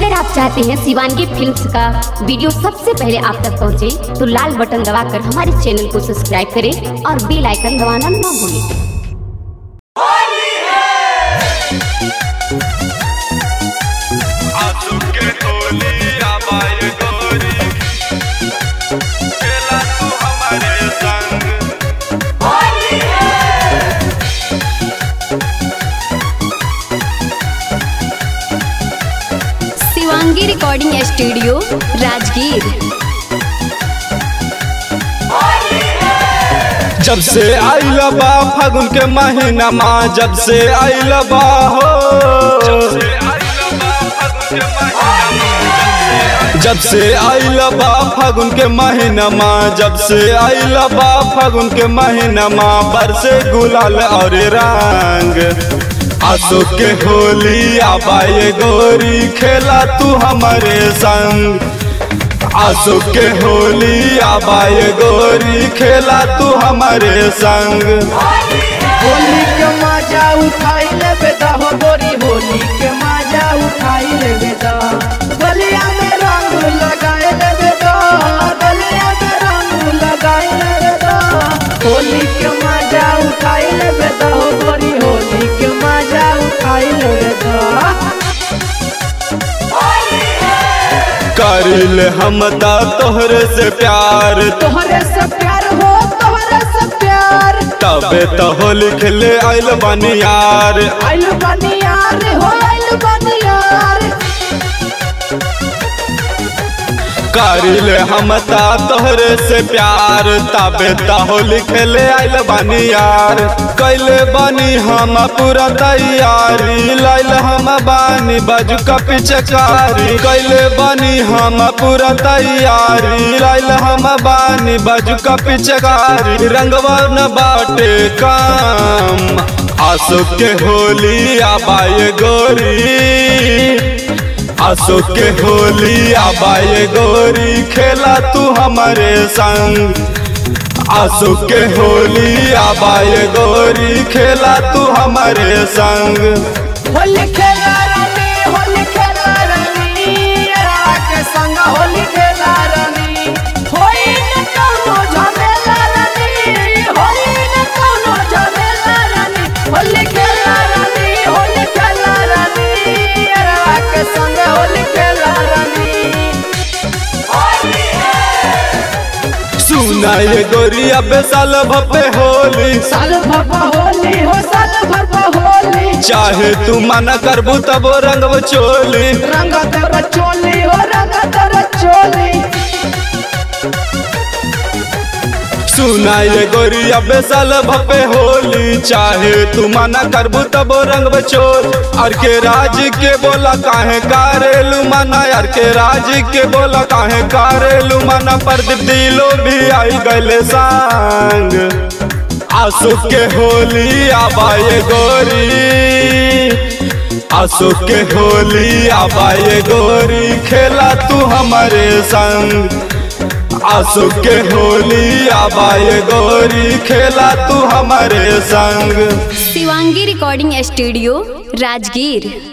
अगर आप चाहते हैं शिवानगी फिल्म्स का वीडियो सबसे पहले आप तक पहुंचे, तो लाल बटन दबाकर हमारे चैनल को सब्सक्राइब करें और बेल आइकन दबाना ना भूलें आसुके होली आबाय गोरी खेला तू हमारे संग शिवांगी रिकॉर्डिंग स्टूडियो राजगीर जब से आइल बा फागुन के महीना माँ जब से आइल बा हो जब से आइल बा फागुन के महीना माँ जब से आइल बा फागुन के महीना माँ बरसे गुलाल और रंग आसो के होली आबाए गोरी खेला तू हमारे संग आसो के होली आबाए गोरी खेला तू हमारे संग होली के मजा उठाई लेबे दा हो गोरी होली के मजा उठाई लेबे दा गलिया में रंग लगाए लेबे दा गलिया में रंग लगाए लेबे दा होली के मजा उठाई लेबे दा हो गोरी होली के मजा उठाई लेबे दा करिल हम ता तोहरे से प्यार तोहरे से प्यार हो तोहरे से प्यार तबे तो होली खेले आइल बानी यार आइल बनियार हो आइल बनियार करिल हम ता तोहरे से प्यार तबे तो होली खेले आइल बानी यार कैले बानी हम पूरा तैयारी लाइल हम बानी बाजू का पिचकारी कैले बानी हम पूरा तैयारी लाइल हम बानी बाजू का पिचकारी रंगवा न बाटे काम आसो के होली आबाए गोरी आसो के होली आबाए गोरी खेला तू हमारे संग आसो के होली आबाए गोरी खेला तू हमारे संग होली खेला रानी होली खेला रानी यारा के संग होली खेला रानी होई न कोनो झमेला रानी होई न कोनो झमेला रानी होली खेला रानी होली खेला रानी यारा के संग होली खेला रानी सुना ये गोरी अब साल भपे होली साल भर होली हो साल भर होली चाहे तू मना करबू तब रंग चोली रंग तर चोली हो रंग तर चोली सुना ये गोरी अब साल भपे होली चाहे तू मना करबू तब रंग बचोल और के राज के बोला काहे कारेलू मना यार के राज के बोला काहे कारेलू मना पर दिलो भी आई गले संग आसो के होली आबाए गोरी आसो के होली आबाए गोरी खेला तू हमारे संग आसो के होली आबाए गोरी खेला तू हमारे संग शिवांगी रिकॉर्डिंग स्टूडियो राजगीर